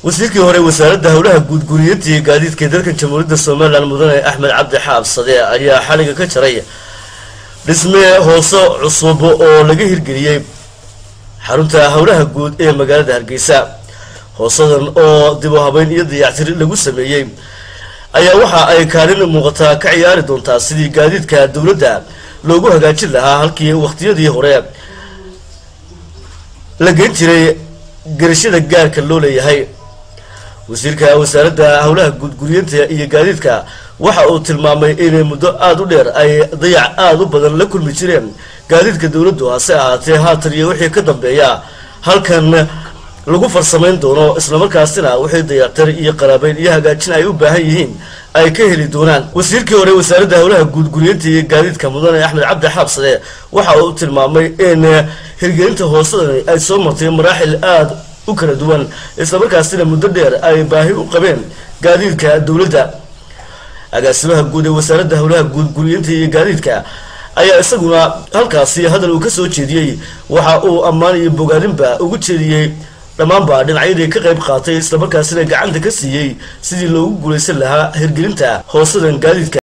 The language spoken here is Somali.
wasiirkii hore wasaaradda howlaha guudguriyeenta iyo gaadiidka dalkan jamhuuriyadda somalilan mudane axmed cabdi xaab sade ayaa xaliga ka jaray dhisme hoose cusub oo laga hirgeliyey xarunta howlaha guud ee magaalada hargeysa hoosadan oo dib u habeyn iyo dayactir lagu sameeyey ayaa waxa ay kaalin muuqataa ka ciyaari doontaa sidii gaadiidka dowladda loogu hagaajin lahaa halkii waqtiyadii hore la geyn jiray garashada gaarka loo leeyahay wasiirka wasaaradda howlaha guudguriyeenta iyo gaadiidka waxa uu tilmaamay inay muddo aada u dheer ay dayac aada u badan la kulmi jireen gaadiidka dowladdu hase ahaatee haatan iyo wixii ka dambeeya halkan lagu farsamayn doono islamarkaasina wixii dayactir iyo qaraabeyn iyo hagaajin ay u baahan yihiin ay ka heli doonaan wasiirkii hore wasaaradda howlaha guudguriyeenta iyo gaadiidka mudane axmed cabdi xaabsade waxa uu tilmaamay in hirgelinta hoosadani ay soo martay maraaxil aada u kala duwan islamarkaasina muddo dheer ay baahi u qabeen gaadiidka dowladda agaasimaha guud ee wasaaradda howlaha guudguriyeenta iyo gaadiidka ayaa isaguna halkaasi hadal uu ka soo jeediyey waxa uu ammaan iyo bogaadinba ugu jeediyey dhammaanba dhinacyadii ka qayb qaatay islamarkaasina gacanta ka siiyey sidii loogu guulaysan lahaa hirgelinta hoosadan gaadiidka